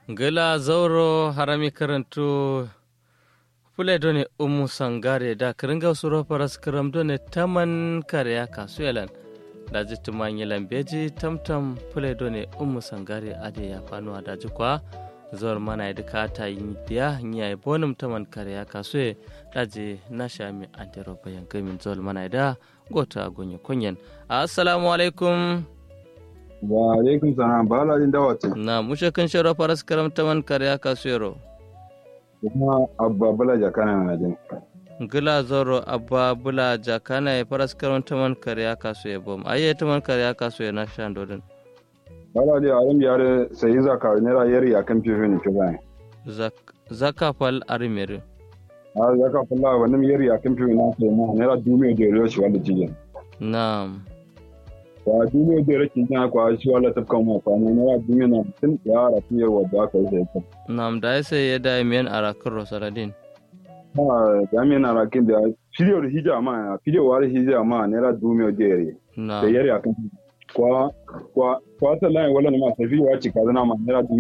gila zauro harami karantu fule done umu sangare da kiringa suro paras kiram done taman kare kasu yalan da ji tumanyi lambeji tamtam fule done umu sangare ade ya fanuwa da ji kwa zuwar mana ya duka ta yi diya nya ya bonum taman kare kasu ya da ji na shami antero bayan gamin zuwar mana da gota gunyi kunyen assalamu alaikum wa alaikum salam ba la din dawati na mushe kan shara faras karam taman kare kasu yaro kuma abba bala jakana na jin gila zoro abba bula jakana ya faras karam taman kare kasu ya bom aye taman kare kasu ya na shan dodin bala di alim yare sai zaka ne ra yari akan fifi ne ke bai zaka fal arimere a zaka falla wannan yari akan fifi na ke ma ne ra dume da yaro shi wanda jigin na'am wa dume da yaro kin ta kwa shi wala ta kan mu kwa ne ra dume na tun ya ra fiye wa da ka yi sai na'am da sai ya da miyan arakar rosaladin ha da me na rakin da fidiyo da hija ma fidiyo wa da hija ma ne ra dume da yari da na'am yari akan kwa kwa kwa ta lai wala ma tafi wa ci kaza na ma ne ra